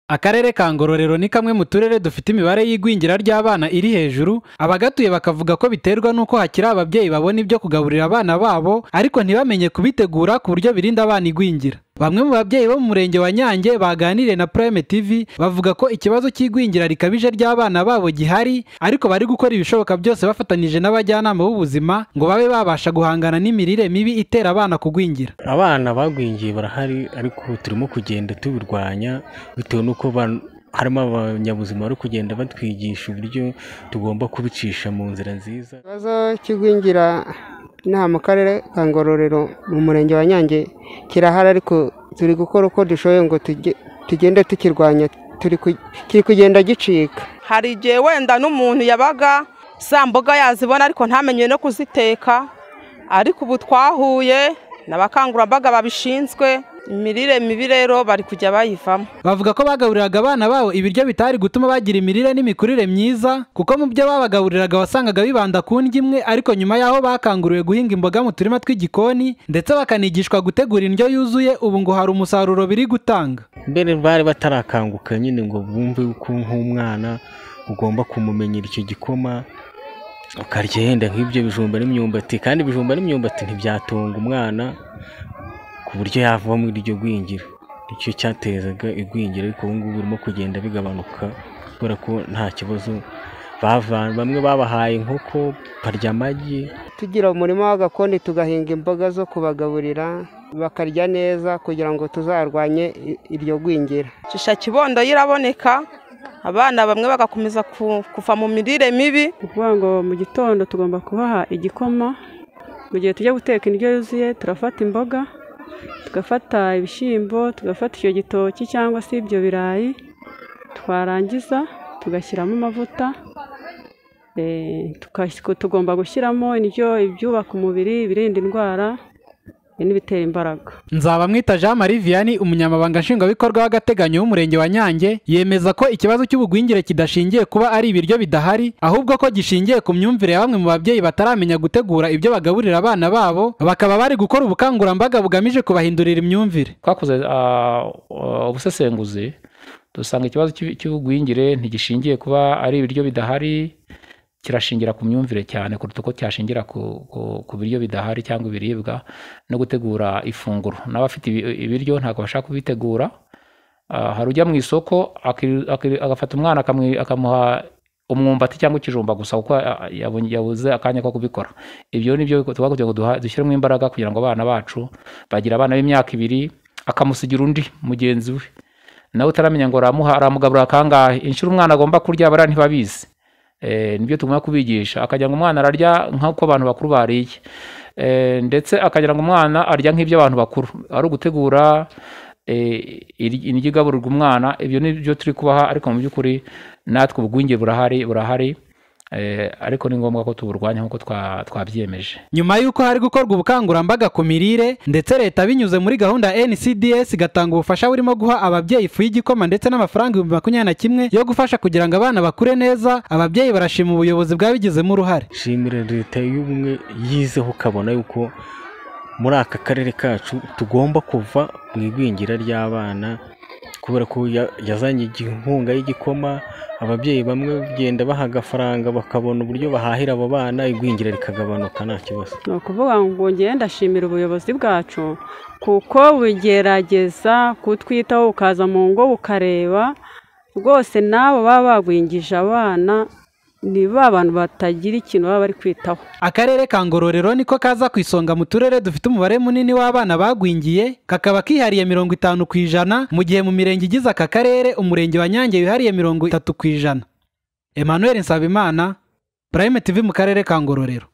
akarere ka ngororero ni kamwe mu turere dufite imibare y'igwingira ry'abana iri hejuru abagatuye bakavuga ko biterwa n'uko hakiri ababyeyi babona ibyo kugaburira abana babo ariko ntibamenye kubitegura ku buryo birinda abana igwingira bamwe mu babyeyi bo mu murenge wa nyange baganiriye na prime tv bavuga ko ikibazo cy'igwingira rikabije ry'abana babo gihari ariko bari gukora ibishoboka byose bafatanyije n'abajyanama b'ubuzima ngo babe babasha guhangana n'imirire mibi itera abana kugwingira abana bagwingiye barahari ariko turimo kugenda tubirwanya bitewe n'uko ba- harimo abanyabuzima bari kugenda batwigisha uburyo tugomba kubicisha mu nzira nziza ikibazo cy'igwingira inaha mu karere ka ngororero mu murenge wa nyange kirahari ariko turi gukora uko dushoboye ngo tuge- tugende tukirwanya turi ku- kiri kugenda gicika hari igihe wenda n'umuntu yabaga za mboga yazibona ariko ntamenye no kuziteka ariko ubu twahuye n'abakangurambaga babishinzwe imirire mibi rero bari kujya bayivamo bavuga ko bagaburiraga abana babo ibiryo bitari gutuma bagira imirire n'imikurire myiza kuko mu byo babagaburiraga wasangaga bibanda ku ndyo imwe ariko nyuma y'aho bakanguriwe guhinga imboga mu turima tw'igikoni ndetse bakanigishwa gutegura indyo yuzuye ubu ngo hari umusaruro biri gutanga mbere bari batarakanguka nyine ngo bumve ko nk'umwana ugomba kumumenyera icyo gikoma ukarya yenda nk'ibyo bijumba n'imyumbati kandi ibijumba n'imyumbati ntibyatunga umwana ku buryo yava muri iryo gwingira icyo cyatezaga igwingira ariko ubu ngubu birimo kugenda bigabanuka kubera ko nta kibazo bava- bamwe babahaye inkoko barya amagi tugira umurima w'agakoni tugahinga imboga zo kubagaburira bakarya neza kugira ngo tuzarwanye i- iryo gwingira shisha kibondo yo iraboneka abana bamwe bagakomeza ku- kuva mu mirire mibi ni ukuvuga ngo mu gitondo tugomba kubaha igikoma mu gihe tujya guteka indyo yuzuye turafata imboga tugafata ibishyimbo tugafata icyo gitoki cyangwa se ibyo birayi twarangiza tugashyiramo amavuta eh, tugas- tugomba gushyiramo indyo ibyubaka umubiri ibirinda indwara eh, n'ibitera imbaraga Nzabamwita Jean Marie Vianney umunyamabanga nshingwabikorwa w'agateganyo w'umurenge wa Nyange yemeza ko ikibazo cy'ubugwingire kidashingiye kuba ari ibiryo bidahari ahubwo ko gishingiye ku myumvire ya bamwe mu babyeyi bataramenya gutegura ibyo bagaburira abana babo bakaba bari gukora ubukangurambaga bugamije kubahindurira imyumvire twakoze ah, ah, ubusesenguzi dusanga ikibazo cy'i- cy'ubugwingire ntigishingiye kuba ari ibiryo bidahari kirashingira ku myumvire cyane kuruta uko cyashingira ku, ku, ku biryo bidahari cyangwa ibiribwa no gutegura ifunguro n'abafite ibi- ibiryo ntabwo bashaka kubitegura Ah, hari ujya mu isoko akiri- akiri- agafata umwana akamwi- akamuha umwumbati cyangwa ikijumba gusa kuko ah, yabonye- yabuze akanya ko kubikora ibyo ni byo tuba kugira ngo duha- dushyiremo imbaraga kugira ngo abana bacu bagira abana b'imyaka ibiri akamusigira undi mugenzi we nawe utaramenya ngo aramuha aramugaburira kangahe inshuro umwana agomba kurya abariya ntibabizi Eh, nibyo tugomba kubigisha akagira ngo umwana ararya nk'uko abantu bakuru bariye Eh, ndetse akagira ngo umwana arya nk'ibyo abantu bakuru ari ugutegura eh, iri- indyo igaburirwa umwana ibyo ni byo turi kubaha ariko mu by'ukuri natwe ubugwingire burahari burahari Eh, ariko ni ngombwa ko tuburwanya nk'uko twa- twabyiyemeje nyuma y'uko hari gukorwa ubukangurambaga ku mirire ndetse leta binyuze muri gahunda ya NCDS igatanga ubufasha burimo guha ababyeyi ifu y'igikoma ndetse n'amafaranga ibihumbi makumyabiri na kimwe yo gufasha kugira ngo abana bakure neza ababyeyi barashima ubuyobozi bwabigizemo uruhare nshimira leta y'ubumwe yizeho ukabona yuko muri aka karere kacu tugomba kuva mu igwingira ry'abana kubera ko ya- yazanye inkunga y'igikoma ababyeyi bamwe bagenda baha agafaranga bakabona uburyo bahahira abo bana igwingira rikagabanuka nta kibazo ni ukuvuga ngo ngewe ndashimira ubuyobozi bwacu kuko bugerageza kutwitaho ukaza mu ngo bukareba rwose n'abo baba bagwingije abana ni ba bantu batagira ikintu baba bari kwitaho akarere ka ngororero niko kaza ku isonga mu turere dufite umubare munini w'abana bagwingiye kakaba kihariye mirongo itanu ku ijana mu gihe mu mirenge igize aka karere umurenge wa nyange wihariye mirongo itatu ku ijana emmanuel nsabimana prime tv mu karere ka ngororero